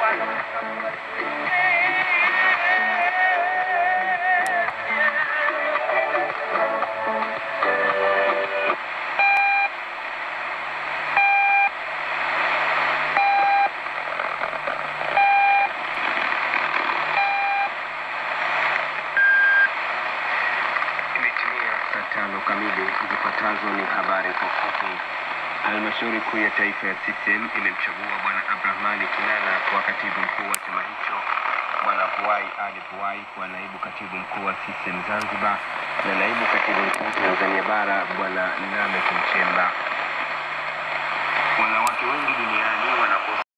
Imetimia saa tano kamili. Zifuatazo ni habari kwa ufupi. Halmashauri kuu ya taifa ya CCM imemchagua Bwana Abdrahmani Kinana kuwa katibu mkuu wa chama hicho, Bwana Vuai Ali Vuai kuwa naibu katibu mkuu wa CCM Zanzibar na naibu katibu mkuu Tanzania Bara Bwana Lameck Nchemba. Wanawake wengi duniani wanakosa